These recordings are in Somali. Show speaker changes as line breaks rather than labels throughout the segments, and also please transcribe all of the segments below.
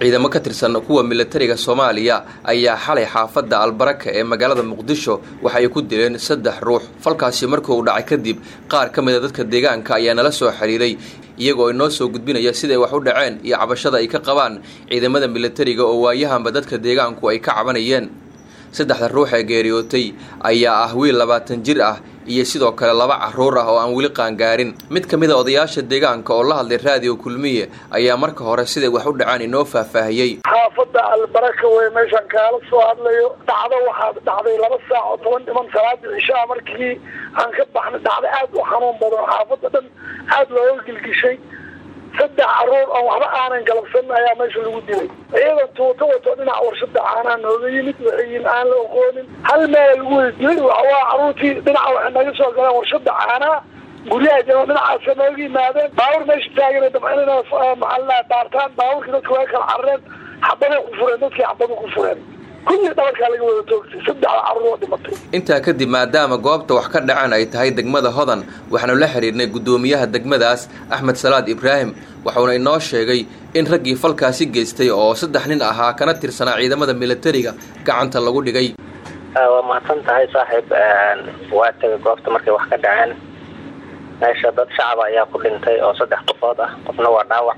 ciidamo ka tirsan kuwa milatariga soomaaliya ayaa xalay xaafadda albaraka ee magaalada muqdisho waxa ay ku dileen saddex ruux falkaasi markuu dhacay kadib qaar ka mid a dadka deegaanka ayaa nala soo xiriiray iyagoo inoo soo gudbinaya siday wax u dhaceen iyo cabashada ay ka qabaan ciidamada milatariga oo waayahanba dadka deegaanku ay ka cabanayeen saddexda ruux ee geeriyootay ayaa ah wiil labaatan jir ah iyo sidoo kale laba carruur ah oo aan weli qaangaarin mid ka mid a odayaasha deegaanka oo la hadlay raadiyo kulmiye ayaa marka hore siday wax u dhaceen inoo faahfaahiyey
xaafadda albaraka wey meeshaan kaala soo hadlayo dhacdo waxaa dhacday laba saac oo toban dhiman salaadii cishaa markii aan ka baxnay dhacdo aad u xanuun badan xaafadda dhan aad looga gilgishay saddex caruur oo waxba aanan galabsan ayaa meesha lagu dilay ciidan tuuto wato dhinac warshada caanaha nooga yimid waxiin aan la oqoonin hal meela lagu wada dilay waxawaa caruurtii dhinaca waxay naga soo galeen warshada caanaha guryaha jano dhinacaasa nooga yimaadeen baawur meesha taagan dabcinina maxaa daartaan baawurkii dadka waa kala carareen xabaday ku fureen dadkii xabada ku fureen kulli dhabarkaa laga wada toogtay saddexda carruur oo dhimatay
intaa kadib maadaama goobta wax ka dhaceen ay tahay degmada hodan waxaanu la xidhiirnay guddoomiyaha degmadaas axmed salaad ibraahim waxuuna inoo sheegay in raggii falkaasi geystay oo saddex nin ahaa kana tirsanaa ciidamada milatariga gacanta lagu dhigay
waa mahadsan tahay saaxiib waa tegay goobta markay wax ka dhaceen meesha dad shacaba ayaa ku dhintay oo saddex qofood ah qofna waa dhaawac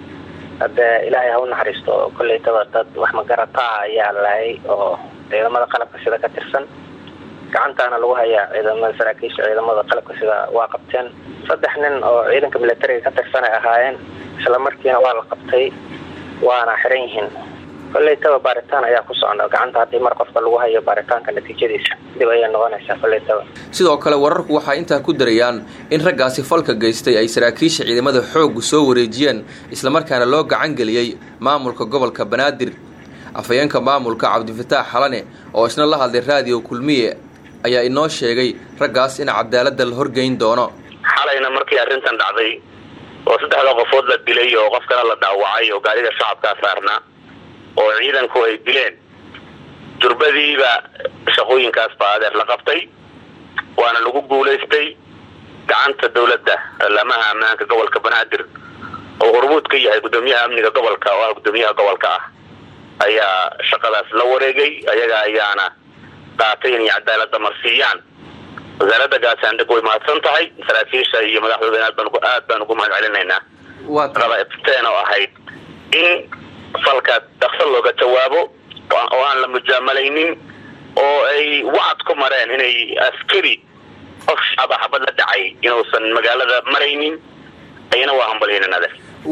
haddee ilaahay ha u naxariisto kollaytaba dad wax magarataa ayaa laayay oo ciidamada qalabka sida ka tirsan gacantaana lagu hayaa ciidamada saraakiisha ciidamada qalabka sida waa qabteen saddex nin oo ciidanka milatariga ka tirsan ay ahaayeen isla markiina waa la qabtay waana xiran yihiin kollaytaba baaritaan ayaa ku socda gacanta haddii mar qofka lagu hayo baaritaanka natiijadiisa dib ayay noqonaysaa kollaytaba
sidoo kale wararku waxay intaa ku darayaan in raggaasi falka geystay ay saraakiisha ciidamada xooggu soo wareejiyeen islamarkaana loo gacan geliyey maamulka gobolka banaadir afhayeenka maamulka cabdifataax xalane oo isna la hadlay raadiyo kulmiye ayaa inoo sheegay raggaas in cadaaladda la horgeyn doono
xalayna markii arrintan dhacday oo saddexda qofood la dilay oo qofkana la dhaawacay oo gaariga shacabkaa saarnaa oo ciidanku ay dileen durbadiiba shaqooyinkaas baa adeer la qabtay waana lagu guulaystay gacanta dawladda laamaha ammaanka gobolka banaadir oo hormuud ka yahay guddoomiyaha amniga gobolka oo ah guddoomiyaha gobolka ah ayaa shaqadaas la wareegay ayaga ayaana qaatay inay cadaalada marsiiyaan wasaaradda gaashaandhig way mahadsan tahay saraakiisha iyo madaxdooda aad baan ugu mahad celinaynaa rabteen oo ahayd in falka dhaqso looga jawaabo oo aan la mujaamalaynin oo ay wacad ku mareen inay askari qof shacaba xabad la dhacay inuusan magaalada maraynin ayana waa hambalyaynanade